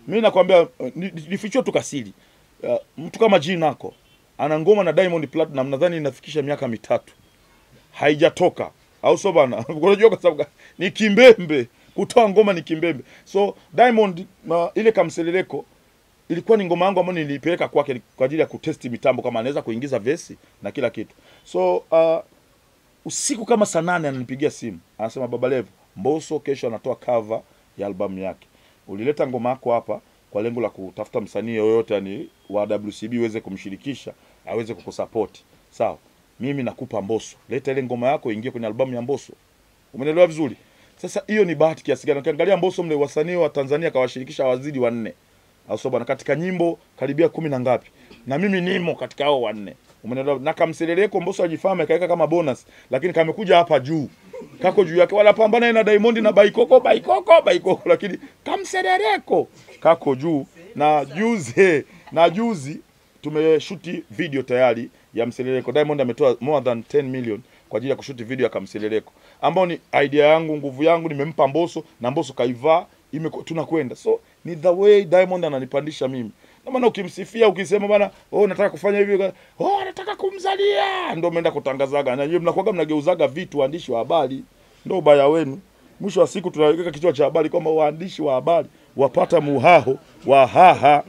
mimi nakwambia uh, ni- ni- nifichue tu kasiri uh, mtu kama G Nako ana ngoma na Diamond Platinum nadhani inafikisha miaka mitatu haijatoka au sio bana unajua kwa sababu gani? ni kimbembe kutoa ngoma ni kimbembe so Diamond uh, ile kamseleleko ilikuwa ni ngoma yangu ambayo nilipeleka kwake kwa ajili ya kutesti mitambo kama anaweza kuingiza vesi na kila kitu so uh, usiku kama saa nane ananipigia simu anasema baba Levo Mbosso kesho anatoa cover ya albamu yake ulileta ngoma yako hapa kwa lengo la kutafuta msanii yoyote yani wa WCB uweze kumshirikisha aweze kukusupport sawa mimi nakupa Mbosso leta ile ngoma yako ingie kwenye albamu ya Mbosso umeelewa vizuri sasa hiyo ni bahati kiasi gani ukiangalia Mbosso mle wasanii wa Tanzania kawashirikisha wazidi wanne au sio bana katika nyimbo karibia kumi na ngapi na mimi nimo katika hao wanne umeelewa na kamseleleko Mbosso ajifahamu akaweka kama bonus lakini kamekuja hapa juu kako juu yake wanapambana yeye na Diamond na Baikoko Baikoko Baikoko lakini kamseleleko kako juu na juzi na juzi tumeshuti video tayari ya mseleleko Diamond ametoa more than 10 million kwa ajili ya kushuti video ya kamseleleko ambao ni idea yangu nguvu yangu nimempa Mbosso na Mbosso kaivaa ime tunakwenda so ni the way Diamond ananipandisha mimi na maana ukimsifia ukisema bana oh nataka kufanya hivi oh nataka kumzalia ndio umeenda kutangazaga na nyinyi mnakuwaga mnageuzaga vitu waandishi wa habari ndio ubaya wenu mwisho wa siku tunaweka kichwa cha habari kwamba waandishi wa habari wapata muhaho wa haha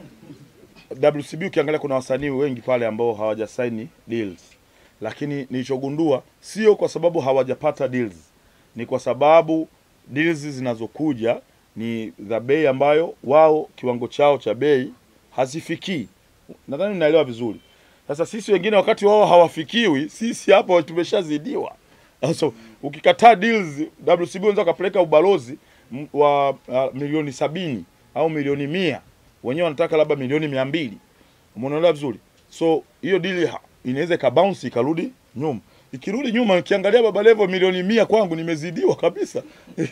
WCB ukiangalia kuna wasanii wengi pale ambao hawajasaini deals, lakini nilichogundua sio kwa sababu hawajapata deals, ni kwa sababu deals zinazokuja ni za bei ambayo wao kiwango chao cha bei hazifikii. Nadhani naelewa vizuri. Sasa sisi wengine wakati wao hawafikiwi, sisi hapo tumeshazidiwa. So, ukikataa deals WCB unaweza ukapeleka ubalozi m- wa uh, milioni sabini au milioni mia wenyewe wanataka labda milioni mia mbili umeelewa vizuri so hiyo dili ha- inaweza ikabounce ikarudi nyuma ikirudi nyuma ukiangalia baba levo milioni mia kwangu nimezidiwa kabisa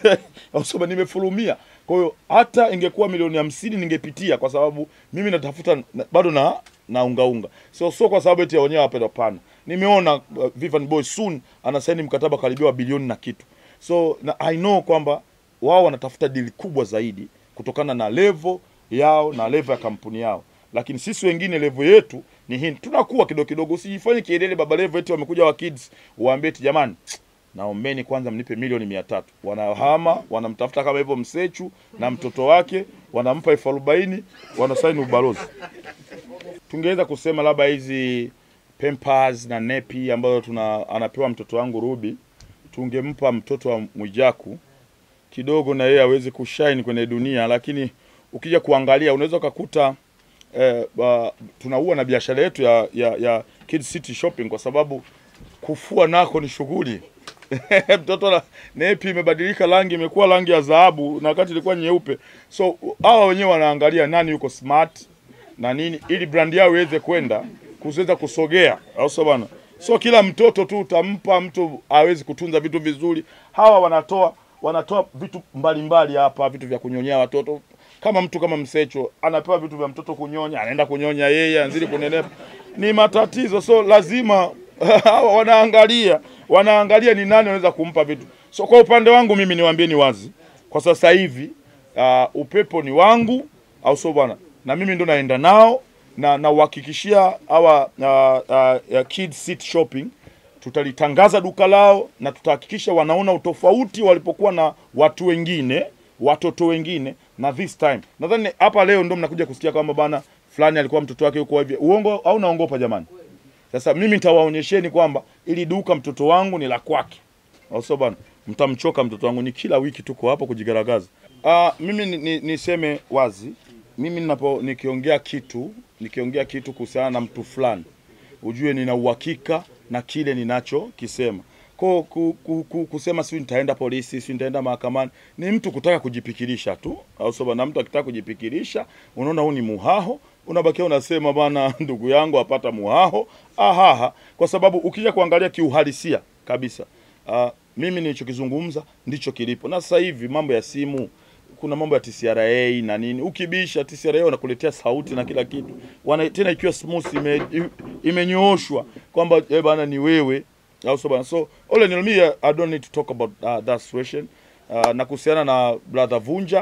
au sema nimefurumia kwa hiyo hata ingekuwa milioni hamsini ningepitia kwa sababu mimi natafuta na, bado na na unga unga so sio kwa sababu eti ya wenyewe wapenda pana nimeona uh, Vivian Boy soon anasaini mkataba karibia wa bilioni na kitu so na, I know kwamba wao wanatafuta dili kubwa zaidi kutokana na level yao na level ya kampuni yao lakini sisi wengine level yetu ni hii tunakuwa kidogo kidogo usijifanye kielele baba level eti wamekuja wa kids waambie eti jamani naombeni kwanza mnipe milioni mia tatu wanahama wanamtafuta kama hivyo msechu na mtoto wake wanampa elfu arobaini wanasaini ubalozi tungeweza kusema labda hizi Pampers na nepi ambazo tuna anapewa mtoto wangu Ruby tungempa mtoto wa Mwijaku kidogo na yeye aweze kushine kwenye dunia, lakini ukija kuangalia unaweza ukakuta eh, uh, tunaua na biashara yetu ya, ya, ya Kids City Shopping kwa sababu kufua nako ni shughuli mtoto na nepi imebadilika rangi, imekuwa rangi ya dhahabu na wakati ilikuwa nyeupe. So hawa wenyewe wanaangalia nani yuko smart na nini, ili brand yao iweze kwenda kuweza kusogea, au sio bwana? So kila mtoto tu utampa mtu awezi kutunza vitu vizuri. Hawa wanatoa wanatoa vitu mbalimbali hapa, vitu vya kunyonyea watoto. Kama mtu kama Msecho anapewa vitu vya mtoto kunyonya, anaenda kunyonya yeye, anzidi kunenepa, ni matatizo. So lazima hawa wanaangalia wanaangalia ni nani anaweza kumpa vitu. So kwa upande wangu mimi niwaambieni wazi, kwa sasa hivi uh, upepo ni wangu, au sio bwana? Na mimi ndo naenda nao na nauhakikishia hawa uh, uh, uh, Kids City Shopping tutalitangaza duka lao na tutahakikisha wanaona utofauti walipokuwa na watu wengine watoto wengine na this time nadhani hapa leo ndo mnakuja kusikia kwamba bana fulani alikuwa mtoto wake huko hivi uongo au naongopa jamani sasa mimi nitawaonyesheni kwamba ili duka mtoto wangu ni la kwake au sio bana mtamchoka mtoto wangu ni kila wiki tuko hapo kujigaragaza uh, mimi ni- ni- niseme wazi mimi ninapo nikiongea kitu nikiongea kitu kuhusiana na mtu fulani ujue nina uhakika na kile ninachokisema ko ku, ku, ku, kusema si nitaenda polisi si nitaenda mahakamani ni mtu kutaka kujipikirisha tu au sio bana mtu akitaka kujipikirisha unaona huu ni muhaho unabakia unasema bana ndugu yangu apata muhaho ahaha kwa sababu ukija kuangalia kiuhalisia kabisa uh, mimi nilichokizungumza ndicho kilipo na sasa hivi mambo ya simu kuna mambo ya TCRA na nini. Ukibisha TCRA wanakuletea sauti na kila kitu, wana tena ikiwa smooth ime, imenyooshwa kwamba eh bana ni wewe au so bana. So all in all me I don't need to talk about uh, that situation uh, na kuhusiana na brother Vunja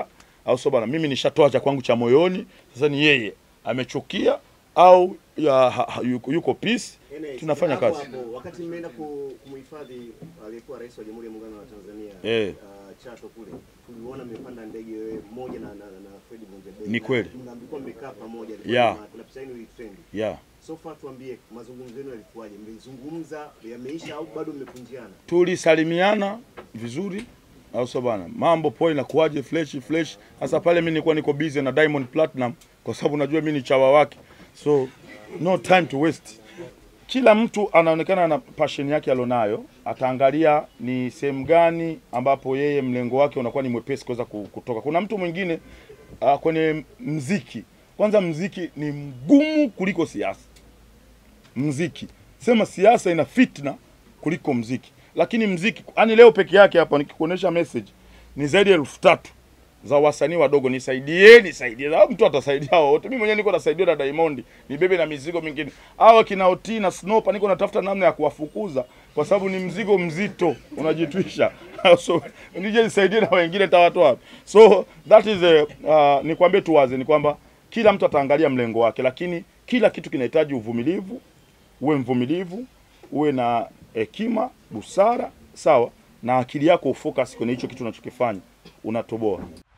au sio bana? Mimi nishatoa cha kwangu cha moyoni, sasa ni yeye amechukia au ya, ha, ha, yuko, yuko peace, Ene, tunafanya hapo kazi. hapo, wakati mmeenda ku- kumhifadhi aliyekuwa rais wa Jamhuri ya Muungano wa Tanzania Eh. uh, Chato kule, tuliona mmepanda ndege wewe moja na, na, na Fred Bunzebei. Ni kweli. Na mlikuwa mmekaa pamoja. Yeah. Kuna picha yenu ilitrend. Yeah. So far tuambie mazungumzo yenu yalikuwaje? Mmezungumza yameisha au bado mmekunjiana? tulisalimiana vizuri au sio bana, mambo poa, inakuwaje, fresh fresh. Sasa pale mimi nilikuwa niko busy na Diamond Platinum, kwa sababu najua mimi ni chawa wake, so no time to waste. Kila mtu anaonekana na passion yake alionayo, ataangalia ni sehemu gani ambapo yeye mlengo wake unakuwa ni mwepesi kuweza ku- kutoka. Kuna mtu mwingine uh, kwenye mziki, kwanza mziki ni mgumu kuliko siasa mziki. Sema siasa ina fitna kuliko mziki, lakini mziki, yani leo peke yake hapa nikikuonesha message ni zaidi ya elfu tatu za wasanii wadogo, nisaidie, nisaidie. Na mtu atasaidia hao wote. Mimi mwenyewe niko nasaidia na Diamond, nibebe na mizigo mingine. Hawa kina Oti na Snopa niko natafuta namna ya kuwafukuza kwa sababu ni mzigo mzito unajitwisha. so nije nisaidie na wengine tawatoa wapi? So that is a, uh, nikwambie tu wazi ni kwamba kila mtu ataangalia mlengo wake, lakini kila kitu kinahitaji uvumilivu. Uwe mvumilivu, uwe na hekima, busara, sawa, na akili yako ufocus kwenye hicho kitu unachokifanya, unatoboa.